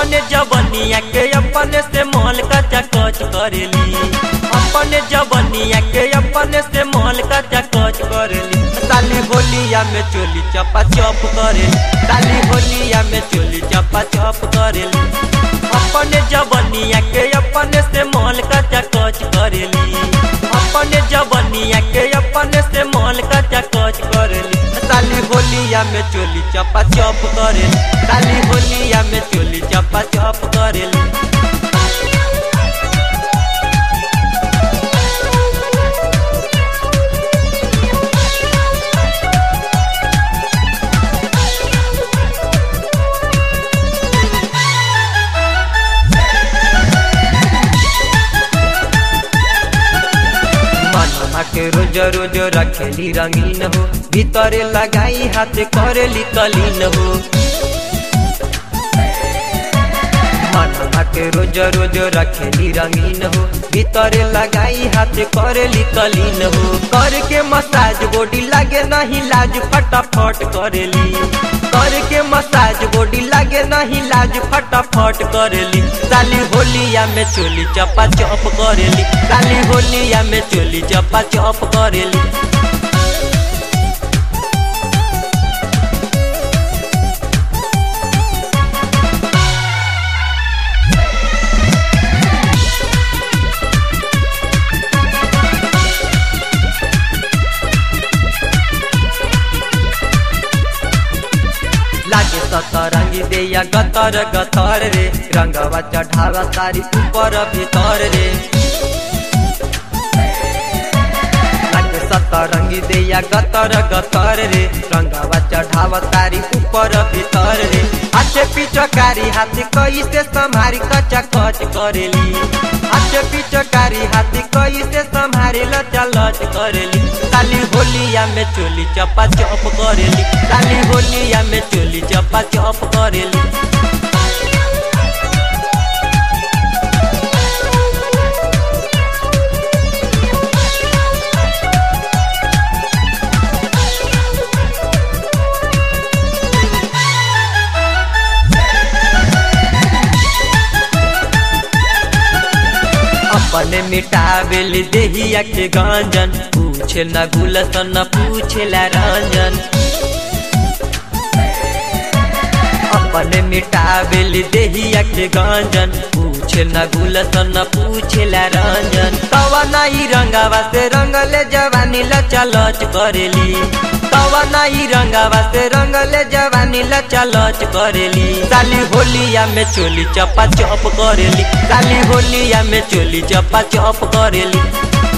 अपने जवनिया के अपने से महल कचा कच करेली अपने जवनिया के अपने से महल कचा कच करेली साली होलिया में चोली चपा चप करेली साली होलिया में चोली चपा चप करेली अपने जवनिया के अपने से महल कचा कच करेली अपने जवनिया के अपने से महल कचा कच करेली साली होलिया में चोली चपा चप करेली साली होलिया में चोली चपा चप करेली मनवा के रोज रोज रखेली रंगीन हो भीतरे लगाई हाथ करेली कलीन हो मनवा के रोज रोज रखेली रंगीन हो भीतरे लगाई हाथ करेली कलीन हो करके मसाज बॉडी लागे नहीं लाज फटाफट करेली करके मसाज बॉडी लागे नहीं लाज फटाफट करेली साली होलिया में चोली चपा चप करेली साली होलिया में चोली चपा चप करेली लागे सतरंगी देया गतर गतर रे रंगवा चढ़ावा तारी ऊपर भीतर रे लागे सतरंगी देया गतर गतर रे रंगवा चढ़ावा तारी ऊपर भीतर रे हाथे पिचकारी हाथी कई से संभारी कचा कच करेली हाथे पिचकारी हाथी कई से संभारी लचा लच करेली काली होलिया में चोली चपा चप करेली काली होलिया में चोली चपा चप करेली अपने मिटावेल देहिया के गंजन पूछे न गुलसन न पूछे ला रंजन अपने मिटावेल देहिया के गंजन पूछे न गुलसन न पूछे ला रंजन तवा नाई रंगावा से रंगले जवानी लचा लच करेली तवा नाई रंगावा से रंगले जवानी लचा लच करेली साली होलिया में चोली चपा चप करेली साली होलिया में चोली चपा चप करेली